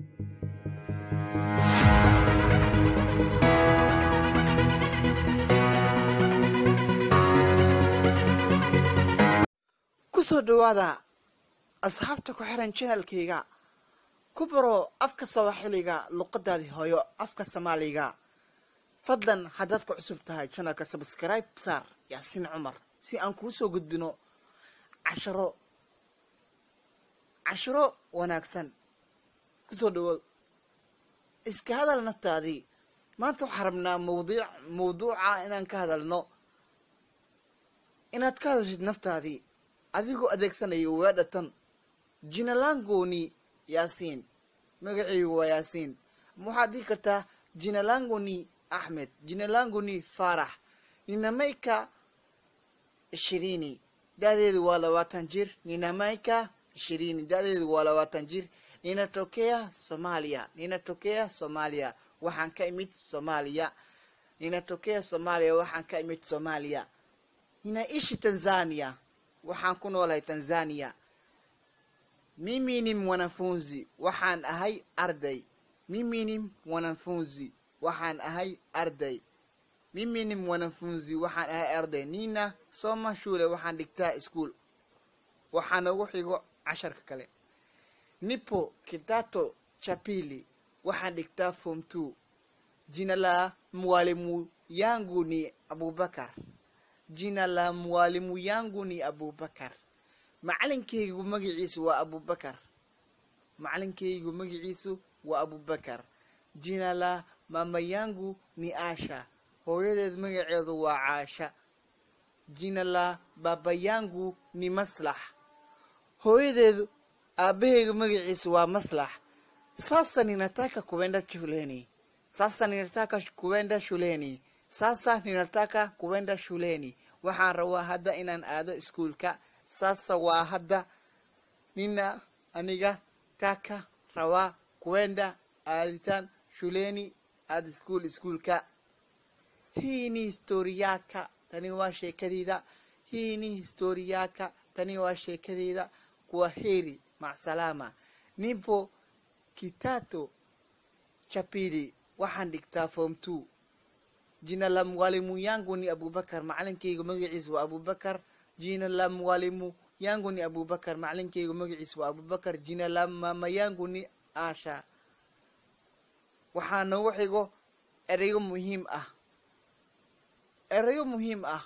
kusoo dhawaada asxaabta ku xiran janalkayga ku baro afka sawaaxiliga luqadaadii hooyo afka soomaaliga fadlan haddaad ku cusub tahay janalka sabskribe saar yaasiin cumar si aan kuu soo gudbino casharo casharo wanaagsan kusoo dhawow iska hadal naftaadii maanta waxaa rabnaa mawdiic mawduuca inaan ka hadalno inaad ka hadashid naftaadii adigoo adeegsanayo weedhatan jinalangoni yaasiin magacaygu waa yaasiin waxaad dhihi kartaa jinalangoni axmed jinalangoni faarax ninamayka ishirini da-deedu waa labaatan jir ninamayka ishirini da-deedu waa labaatan jir ninatokea soomaaliya ninatokea soomaaliya waxaan ka imid soomaaliya ninatokea soomaaliya waxaan ka imid soomaaliya ninaishi tanzania waxaan ku noolahay tanzania mimi ni mwanafunzi waxaan ahay arday mimi ni mwanafunzi waxaan ahay arday mimi ni mwanafunzi waxaan ahay arday nina soma shule waxaan dhigtaa ischool waxaa noogu xigo casharka kale nipo kitato cha pili waxaan dhigtaa form two jina la mwalimu yangu ni abubakar jina la mwalimu yangu ni abubakar macalinkaygu magaciisu waa abubakar macalinkaygu magaciisu waa abubakar jina la mama yangu ni asha hooyadeed magaceedu waa caasha jina la baba yangu ni maslax hooyadeedu aabahaygu magaciisu waa maslax sasa ninataka kuenda shuleni sasa ninataka kuenda shuleni sasa ninataka kuenda shuleni waxaan rabaa hadda inaan aado iskuulka sasa waa hadda nina aniga taka rabaa kuenda aaditaan shuleni aad iskuul iskuulka hii ni historiyaka tani waa sheekadeyda hii ni historiyaka tani waa sheekadeyda kuwa heri macsalaama nipo kitato cha pili waxaan dhigtaa form two jina la mwalimu yangu ni abubakar macalinkaygu magaciisu waa abubakar jina la mwalimu yangu ni abubakar macalinkaygu magaciisu waa abubakar jina la mama yangu ni asha waxaa noogu xigo erayo muhiim ah erayo muhiim ah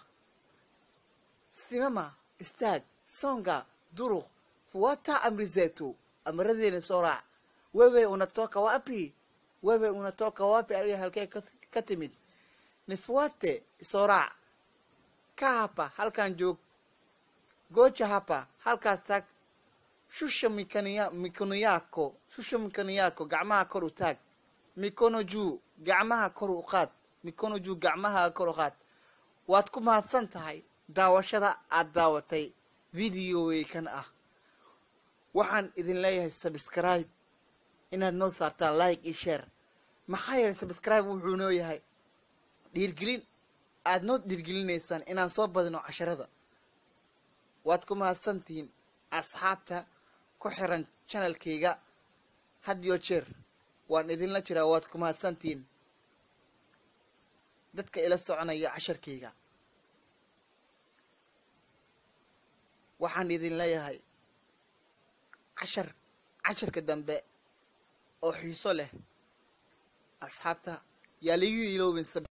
simama istaag songa duruq fuwata amri zetu amradeena soo raac wewe unatoka wapi wewe unatoka wapi adiga halkee ka timid nifuate soo raac ka hapa halkan joog gooja hapa halkaas taag shusha mikaniya mikono yako shusha mikono yako gacmaha kor u taag mikono juu gacmaha kor u qaad mikono juu gacmaha kor u qaad waad ku mahadsan tahay daawashada aad daawatay videoweykan ah waxaan idin leeyahay subscribe inaad noo saartaan like iyo share maxaa yeelay subscribe wuxuu noo yahay dhiirgelin aada noo dhiirgelinaysaan inaan soo badino casharada waad ku mahadsantihiin asxaabta ku xiran janalkayga hadiyo jeer waan idinla jiraa waad ku mahadsantihiin dadka ila soconaya casharkayga waxaan idin leeyahay cashar casharka dambe oo xiiso leh asxaabta yaa ligu iloobin